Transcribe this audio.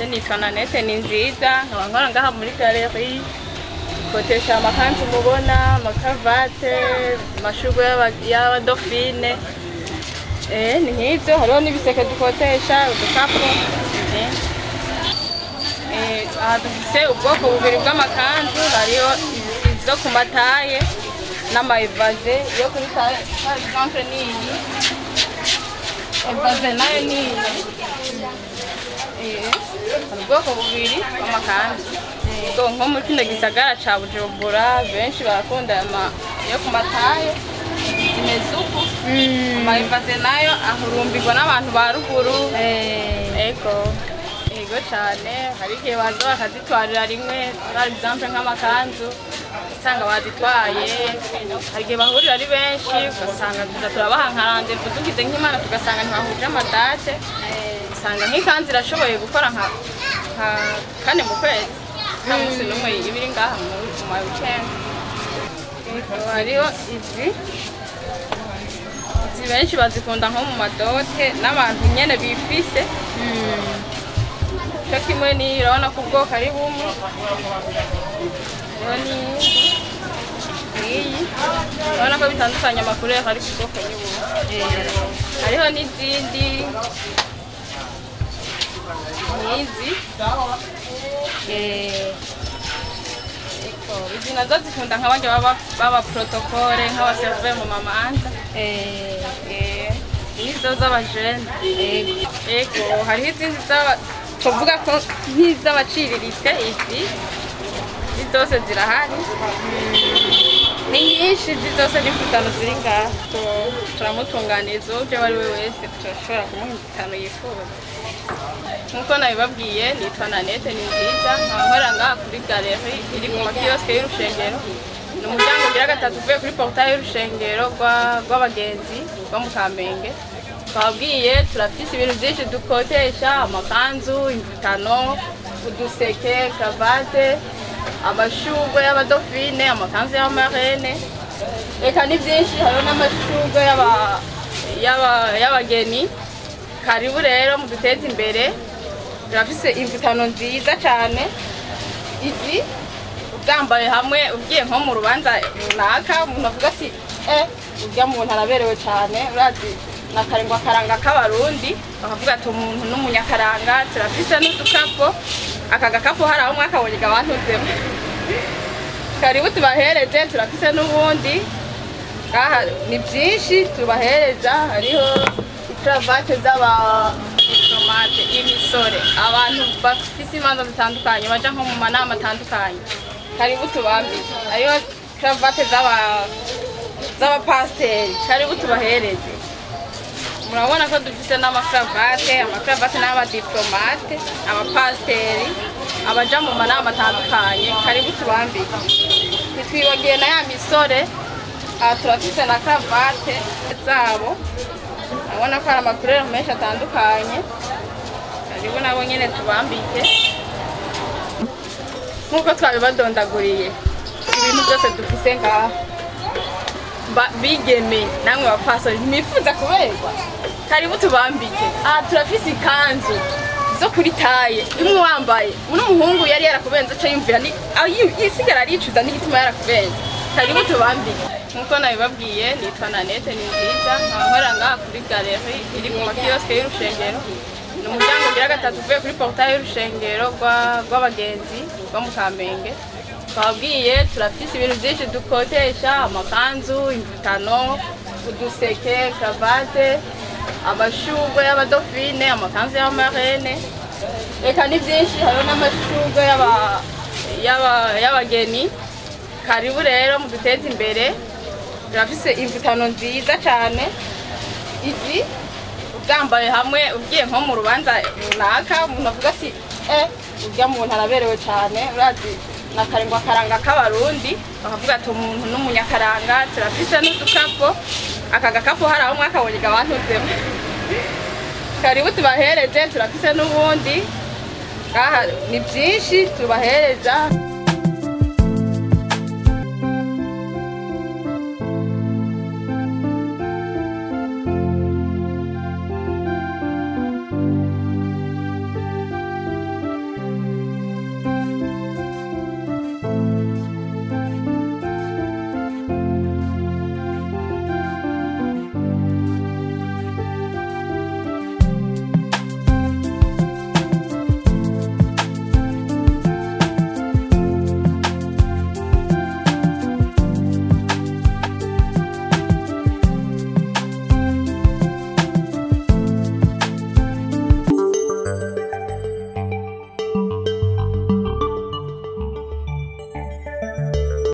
Je nitwa Nanette ni nziza nkaba nkora ngaha muri galeri kotesha amakanzu mubona amakavate amashurwe y'aba- y'abadofine eh ni nk'ivyo hariho n'ibiseke dukotesha udukapu eh. Eh, aha dufise ubwoko bubiri bw'amakanzu hariho izo ku mataye n'amaevaze yo kuri taye par exemple niyi evaze nayo niyi Eh, hari ubwoko bubiri bw'amakanzu ubwo nko muri kino gisagara ca bujumbura benshi barakunda ama yo ku mataye zimeze uku amaevaze nayo ahurumbirwa n'abantu ba ruguru ego ego cane hari igihe baza bakazitwarira rimwe par exemple nk'amakanzu usanga bazitwaye hari igihe bahurira ari benshi ugasanga tuza turabaha nka randevu tugize nk'imana tugasanga ntibahuje amadate usanga nk'ikanzu irashoboye gukora nka nka kane mu kwezi nta munsi n'umwe iba iri ngaha mu mu ma weekend Ego, hariho izi izi benshi bazikunda nko mu madote n'abantu nyene bifise cyo kimwe n'iyi urabona ko ubwoko ari bumwe hariho n'iyindi n'iyi urabona ko bitandukanye amakuru yaho ari ku bwoko ni bumwe hariho n'izindi n'izi Eko, izi nazo zikunda nk'abandi baba baba protokole nk'abaserve mu mamanza Eh, nizo z'abajene ego hariho izindi z'aba tuvuga ko nk'iz'abaciriritse izi izi zose zirahari ni nyinshi izi zose ni mvutano ziri ngaha Tu- turamutunganiriza uje uwo ari we wese turashobora kumuha imvutano yifuza nk'uko nabibabwiye nitwa nanete ni nziza nkaba nkorera ngaha kuri galeri iri ku makiyosike y'urushengero ni umuryango ugira gatatu uvuye kuri porutaye y'urushengero rwa- rw'abagenzi rwo mu kamenge twabwiye turafise ibintu byinshi dukotesha amakanzu imvutano uduseke kravate amashurwe y'abadofine amakanzu y'amarene reka ni byinshi hariho n'amashurwe y'aba- y'aba- y'abageni karibu rero muduteze imbere turafise imvutano nziza cyane izi ubyambaye hamwe ugiye nko mu rubanza runaka umuntu avuga ati eh urya muntu araberewe cyane urazi na karengwa karanga k'abarundi bakavuga ati umuntu n'umunyakaranga turafise n'udukapo aka gakapo hari aho mwakabonye gabantuzemo karibu tubahereze turafise n'ubundi ngaha ni byinshi tubahereza hariho ikaravate z'abadiplomate imisore abantu bafise imanza zitandukanye baja nko mu manama atandukanye karibu tubambike hariho ikaravate z'aba- z'abapasiteri karibu tubahereze murabona ko dufite n'amakaravate amakaravate n'abadiplomate abapasiteri abaja mu manama atandukanye karibu tubambike ntitwibagiye na ya misore aha turafise na karavate zabo urabona ko hari amakurere menshi atandukanye karibu nabo nyine tubambike nk'uko twabibadondaguriye ibintu byose dufise ngaha Ba- bigeme namwe bapfasoni ntimwifuza kuberwa karibu tubambike aha turafise ikanzu zo kuri taye imwe wambaye n'umuhungu yari yarakubenze aca yumvira ni aho yi- yisigara aricuza n'igituma yarakubenze karibu tubambike nk'uko nabibabwiye nitwa nanete ni nziza nkaba nkorera ngaha kuri galeri iri ku makiyosike y'urushengero ni umuryango ugira gatatu uvuye kuri porutaye y'urushengero rwa- rw'abagenzi rwo mu kamenge twabwiye turafise ibintu byinshi dukotesha amakanzu imvutano uduseke kravate amashurwe y'abadofine amakanzu y'amarene reka ni byinshi hariho n'amashurwe y'aba- y'aba- y'abageni karibu rero muduteze imbere turafise imvutano nziza cyane izi ubyambaye hamwe ugiye nko mu rubanza runaka umuntu avuga ati eh urya muntu araberewe cyane urazi na karengwa karanga k'abarundi bakavuga ati umuntu n'umunyakaranga turafise n'udukapo aka gakapo hari aho mwakabonye gabantuzemo karibu tubahereze turafise n'ubundi ngaha ni byinshi tubahereza